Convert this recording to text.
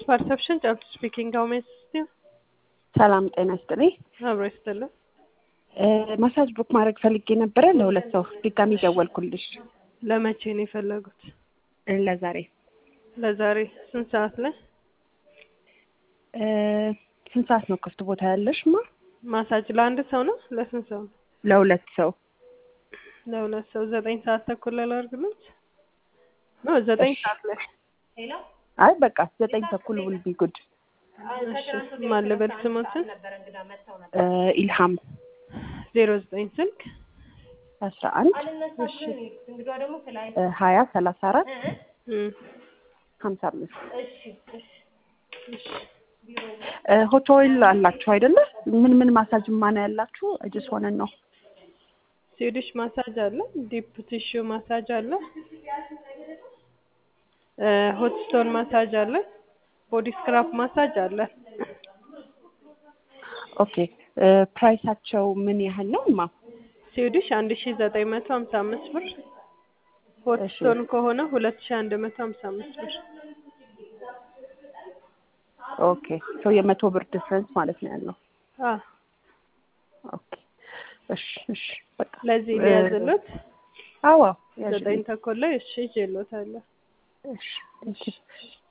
ፐርሰፕሽን ጨብጥ ስፒኪንግ ሀው ሜይ አሲስት ዩ? ሰላም ጤና ይስጥልኝ። አብሮ ይስጥልን። ማሳጅ ቡክ ማድረግ ፈልጌ ነበረ ለሁለት ሰው ድጋሚ ደወልኩልሽ። ለመቼ ነው የፈለጉት? ለዛሬ ለዛሬ ስንት ሰዓት ላይ? ስንት ሰዓት ነው ክፍት ቦታ ያለሽ? ማ ማሳጅ ለአንድ ሰው ነው ለስንት ሰው ነው? ለሁለት ሰው ለሁለት ሰው ዘጠኝ ሰዓት ተኩል ላይ ላድርግልዎት? ኖ ዘጠኝ እሺ። ሰዓት ላይ አይ በቃ ዘጠኝ ተኩል ውል ቢ ጉድ። እሺ። ማን ልበል ስሞትን? ኢልሃም ዜሮ ዘጠኝ ስልክ አስራ አንድ እሺ ሀያ ሰላሳ አራት እም፣ ሀምሳ አምስት እሺ። ሆት ኦይል አላችሁ አይደለ? ምን ምን ማሳጅ ማን ያላችሁ? ጅስ ሆነ ነው ስዊዲሽ ማሳጅ አለ፣ ዲፕ ቲሹ ማሳጅ አለ፣ ሆት ስቶን ማሳጅ አለ፣ ቦዲ ስክራፕ ማሳጅ አለ። ኦኬ ፕራይሳቸው ምን ያህል ነው ማ? ስዊዲሽ አንድ ሺ ዘጠኝ መቶ ሀምሳ አምስት ብር፣ ሆት እሺ። ስቶን ከሆነ ሁለት ሺ አንድ መቶ ሀምሳ አምስት ብር። ኦኬ ሶ የመቶ ብር ዲፍረንስ ማለት ነው ያለው። አ ኦኬ እሺ እሺ በቃ ለዚህ ሊያዝሉት አዎ ዘጠኝ ተኩል ላይ እሺ ይዤልዎታለሁ። እሺ እሺ